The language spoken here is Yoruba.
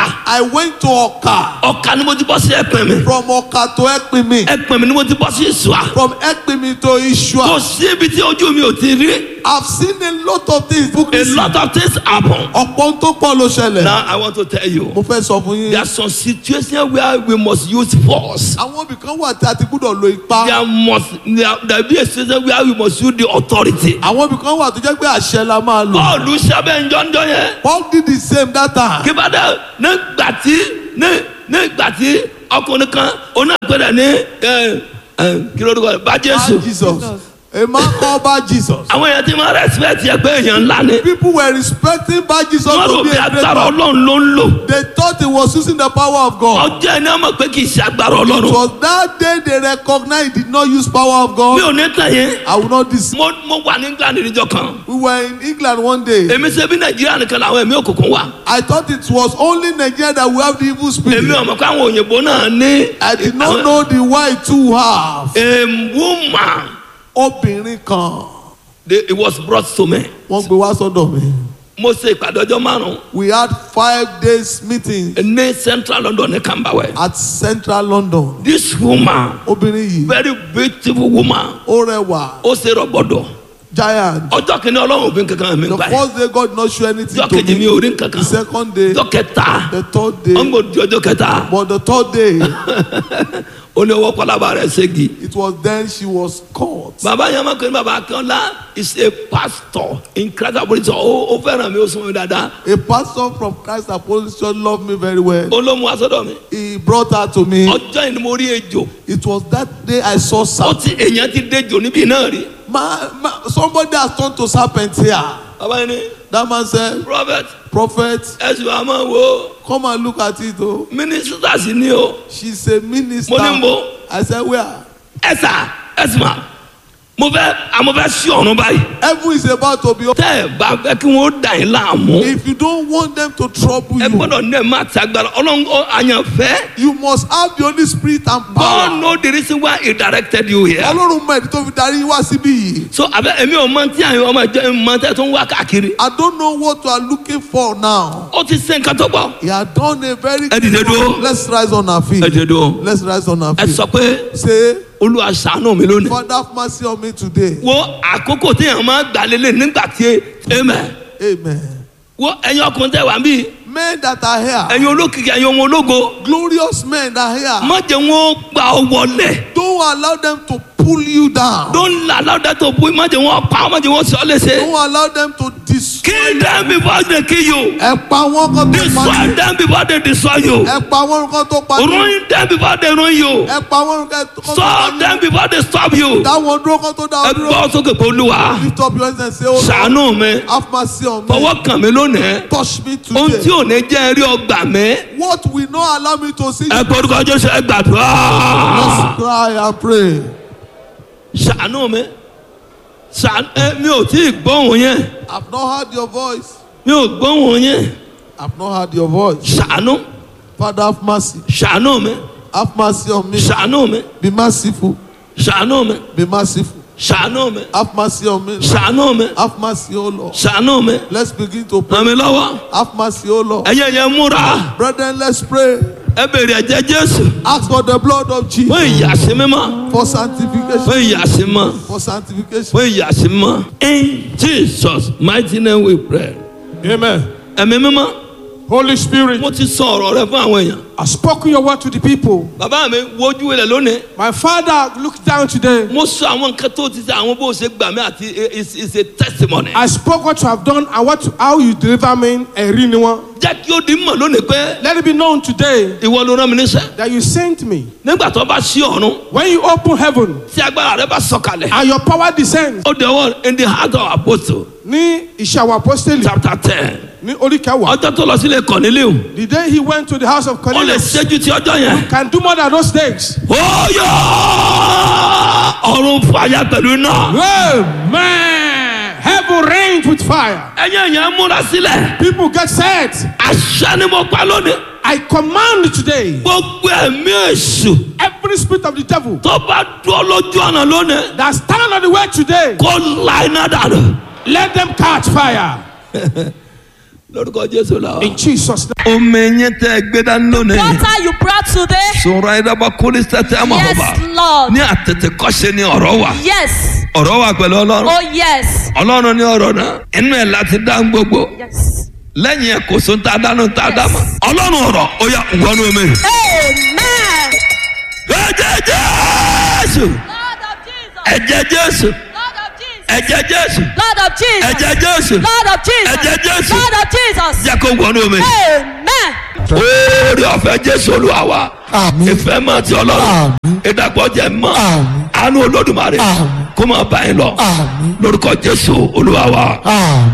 I went to Oka. ọ̀ka ni mo ti bọ́ sí ẹ̀pẹ̀ mi From Oka to Ekpimi. ẹ̀pẹ̀ mi ni mo ti bọ́ sí ìṣùà From Ekpimi to kò Ishua. sí ibi tí ojú mi ò ti rí I've seen a lot of things. Book a lot of things happen. Ọ̀pọ̀ ohun tó pọ̀ ló ṣẹlẹ̀. now I want to tell you Mo fẹ́ sọ fún there yín. are some situations where we must use force. Àwọn ibìkan wà tí a ti gbúdọ̀ lo ipá. there must there, there be a situation where we must use the authority. Àwọn ibìkan wà tó jẹ́ pé àṣẹ la máa lò. bọ́ọ̀lù sábẹ́ njọ́njọ́ yẹn. Paul did the same that time. kíbádà nígbà tí ní nígbà tí ọkùnrin kan onágbèrè ní ẹ ẹ kí ló dúró bá By jésù. Jesus. A man called by Jesus. àwọn èèyàn ti máa respect yẹ pé èèyàn ńlá ni. People were respecting by Jesus wọ́n rò to be bí a great agbára man. ọlọ́run ló ń lò. They thought he was using the power of God. ọjọ́ ẹni ọmọ pé kì í ṣe agbára It ọlọ́run. was that day they recognized he did not use power of mi God. ò ní tàn yín. I will not deceive. mo mo wà ní england níjọ kan. We were in England one day. èmi ṣe bí nàìjíríà nìkan làwọn ẹ̀mí òkùnkùn wà. I thought it was only Nigeria that we have the evil èmi spirit. ọmọ pé àwọn òyìnbó náà ní. I did not know the white too have. a woman Obìnrin kan they, it was brought to me. wọ́n gbé wá sọ́dọ̀ mi. mo ṣe ìpàdé ọjọ́ márùn-ún We had five days meeting ní central london ní camberwell. at Central London. this woman Obìnrin yìí very beautiful woman ó rẹwà ó ṣe rọgbọdọ giant. ọjọ́ kìíní ọlọ́run òfin kankan mi The gbà yẹn first day God did not show anything ọjọ́ to kejì mi me. ò rí The kankan second day, ọjọ́ kẹta the third wọ́n day, gbọ́ di ọjọ́ kẹta but the third day, ó ní ọwọ́ pálábá rẹ̀ ségi. it was then she was caught. bàbá yẹn máa ń pè ní bàbá akínọ́lá is a pastor in christ apostolic ó ó fẹ́ràn mi ó sún mi dáadáa A pastor from Christ Apostolic Church loved me very well. ó ló mú asọ́dọ̀ mi He brought her to me. ọjọ́ yìí ni mo rí ejò It was that day I saw ó serpent. ti èèyàn ti dejò níbí náà rí Ma, ma, somebody has turned to serpent here. bàbá yẹn ni That man said, prophet Prophet, ẹ̀sùn àmọ́ wo come and look at it. Oh. mínísítà sí ni o She's a minister. mo ní mo I said, Where? ẹ̀sà ẹ̀sùn mo fẹ́ àmọ́ fẹ́ sí ọ̀run báyìí Heaven is about to be open. tẹ́ ẹ̀ bá fẹ́ kí wọ́n dà yín láàmú If you don't want them to trouble ẹ you, gbọ́dọ̀ ní ẹ̀ má ti agbára ọlọ́run ó àyànfẹ́ you must have the Holy Spirit and God power. know the reason why he directed you here. Ọlọ́run mọ̀ ẹ̀dí tó fi darí wá síbí yìí. so abẹ èmi ò mọ tí àwọn ọmọ ìjọ mọ tẹ tó ń wá káàkiri. I don't know what you are looking for now. ó ti ṣe nǹkan tó pọ̀. He had done a very Ẹ dìde dúró. Let's rise on our feet. ẹ jẹ́ dùn. Let's rise on our ẹ feet. sọ pé Say, olúwa ṣàánú mi lónìí. Father, have mercy on me today. wo àkókò tí èèyàn máa gbà lélẹ̀ nígbà tí amen. Amen. wo ẹ̀yin ọkùnrin tẹ̀ wá bí Men that are here, ẹ̀yin olókìkí ẹ̀yin ọmọ ológo. glorious men that are here, má jẹ́ wọn gbà ọ wọlé. don't allow them to pull you down. don't allow that to pull má jẹ́ wọn pa má jẹ́ wọn sọ léṣe. Don't allow them to destroy. kill them before they kill you. Ẹ pa wọ́n kan tó pa destroy yín. them before they destroy you. Ẹ pa wọ́n kan tó pa yín. ruin them before they ruin you. Ẹ pa wọ́n kan tó pa stop yín. them before they stop you. Dá wọn dúró kan tó dá ẹ wọn dúró. gbọ́ sókè pé olúwa Lift up your hands and say, Oh Lord, ṣàánú mi have mercy on me. fọwọ́ kàn mí lónìí Touch me ohun tí today. ò ní jẹ́ rí ọgbà mi What will not allow me to see ẹ gbọ́ orúkọ jésù ẹ gbàdúrà Let's cry and pray. ṣàánú mi ṣàánú ẹ mi ò tí ì gbóhùn yẹn I've not heard your voice. mi ò gbóhùn yẹn I've not heard your voice. ṣàánú Father, have mercy. ṣàánú mi Have mercy on me. ṣàánú mi Be merciful. ṣàánú mi Be merciful. ṣàánú mi Have mercy on me. ṣàánú mi Have mercy, O Lord. ṣàánú mi Let's begin to pray. ràn mí lọ́wọ́ Have mercy, O Lord. ẹ̀yẹ yẹn múra Brethren, let's pray. ẹ bèrè ẹ̀jẹ̀ jésù Ask for the blood of fún Jesus ìyàsí mímọ́ for sanctification. fún ìyàsí mímọ́. For sanctification. fún ìyàsí mọ́. in jesus mighty name we pray. Amen. ẹ̀mí mímọ́ Holy Spirit, mo ti sọ ọ̀rọ̀ rẹ fún àwọn èèyàn. I've spoken your word to the people. bàbá mi wojú ilẹ̀ lónìí. My father looked down today. mo sọ àwọn nǹkan tó ti ṣe àwọn bó ṣe gbà mí àti it's it's a testimony. I spoke what you have done and what how you deliver me a renewal. jẹ́ kí ó di mọ̀ lónìí pé Let it be known today ìwọ ló rán mi níṣẹ́. that you sent me. nígbà tó bá ṣí ọ̀run When you open heaven tí agbára rẹ bá sọ̀kalẹ̀. and your power descends ó dẹ̀wọ́ in the heart of apostle ní iṣẹ́ àwọn apostoli chapter ten. ní orí kẹwàá. ọjọ́ tó lọ sílé Corneliu. The day he went to the house of ó lè Cornelius ṣẹ́jú ti ọjọ́ yẹn. can do more than those days. ó yọ ọ̀run fàyà pẹ̀lú iná. Amen. Heaven rains with fire. ẹ̀yin èèyàn múra sílẹ̀. People get set. àṣà ni mo pa lónìí. I command today gbogbo ẹ̀mí èṣù every spirit of the devil tó bá dúró lójú ọ̀nà lónìí that stand on the way today, kó la iná dànù. let them catch fire. lórúkọ jésù la. In Jesus' name. omi yẹn tẹ gbé dání lónìí. Water you brought today. sọ̀rọ̀ ẹ̀dàbà kólé sẹ́tẹ̀ àmọ́ Yes, ọba. Lord. ní àtètè kọ́ṣe ni ọ̀rọ̀ wà. Yes. ọ̀rọ̀ wà pẹ̀lú ọlọ́run. Oh, yes. ọlọ́run ní ọ̀rọ̀ náà inú ẹ̀ láti dá ń gbogbo. Yes. lẹ́yìn ẹ̀ kò sóhun tá a dáná tá a dá mọ́. ọlọ́run ọ̀rọ̀ ó yà wọnú omi. Amen. ẹ̀jẹ̀ jésù Lord of Jesus. ẹ̀jẹ̀ jésù Lord of Jesus. ẹ̀jẹ̀ jésù Lord of Jesus. ẹ̀jẹ̀ jésù Lord of Jesus. Ẹ̀jẹ̀ Jésù. Lord of Jesus. jẹ́ kó wọnú omi. Amen. oore ọ̀fẹ́ jésù olúwa wa Àmín. ìfẹ́ mọ̀ ti ọlọ́run ìdàpọ̀ jẹ́ mọ́ Àmín. àánú olódùmarè Àmín. kó máa bá yín lọ Àmín. lórúkọ jésù olúwa wa. Àmín.